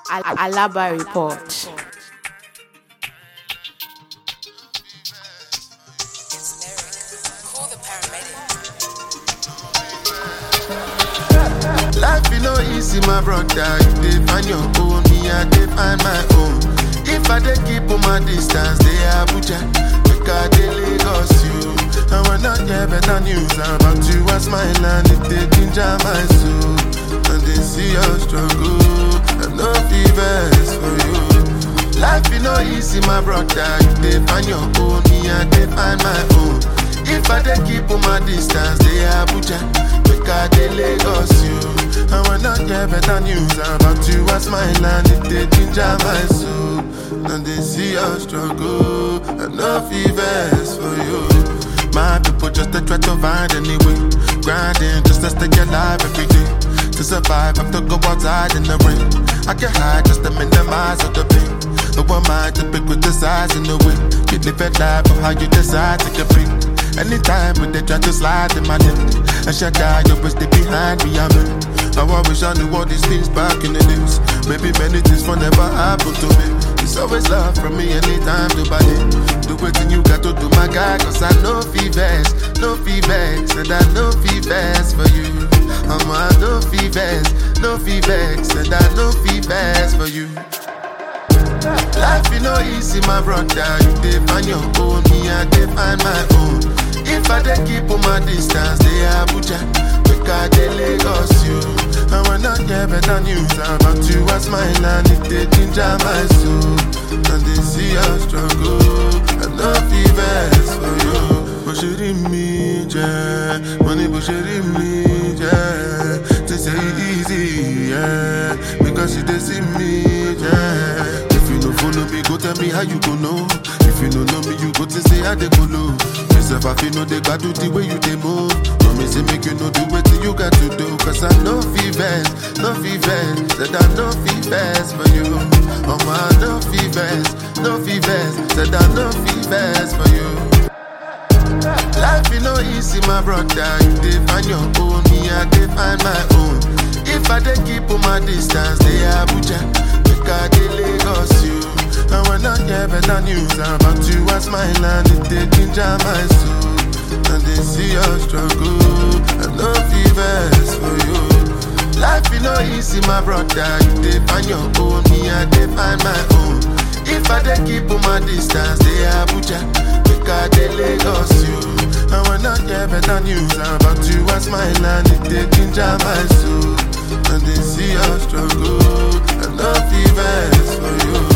Al- Alaba Report. Call the paramedic. Life you know easy, my brother. You dey find your own, me I dey find my own. If I dey keep on my distance, they Abuja, make I dey Lagos you. I will not hear better news about you. I smile and it dey ginger my soul. And they see your struggle, I no fevers for you. Life you know easy, my brother. You dey find your own, me I dey find my own. If I dey keep on my distance, they Abuja, make I dey Lagos you. I will not hear better news about you. I smile and it dey ginger my soul. And they see your struggle, I no fevers for you. My people just to try to find any way, grinding just to stay alive every day. To survive, I have to go outside in the rain. I can hide just to minimize all the pain. No one mind to pick with the size and the way. You live a life of how you decide to compete. Anytime when they try to slide in my lane, I shut down, you always stay behind me, I'm in. Now I wish I knew all these things back in the days. Maybe many things will never happen to me. It's always love from me anytime to buy it. Do what you got to do, my guy, cause I know fevers, no fevers, and I know fevers for you. I'm a no fevers, no fevers, and I know fevers for you. Life you know easy, my brother. You dey find your own, me I dey find my own. If I dey keep on my distance, they Abuja, make I dey Lagos you. I will not hear better news about you. I smile and it dey ginger my soul. And they see your struggle, I know fevers for you. Bó ṣe rí mi jẹ́, mo ní bó ṣe rí mi jẹ́. They say it easy, yeah, because you dey see me, yeah. If you no follow me, go tell me how you go know. If you no know me, you go to say how they go low. Myself, I feel no they got do the way you they move. No me say make you know do what you got to do. Cause I know fevers, no fevers, said I know fevers for you. Oh my, no fevers, no fevers, said I know fevers for you. Life you know easy, my brother. You dey find your own, me I dey find my own. If I dey keep on my distance, they Abuja, make I dey Lagos you. I will not hear better news about you. I smile and it dey ginger my soul. And they see your struggle, I know fevers for you. Life you know easy, my brother. You dey find your own, me I dey find my own. If I dey keep on my distance, they Abuja, make I dey Lagos you. I will not hear better news about you. I smile and it dey ginger my soul. And they see your struggle, I know fevers for you.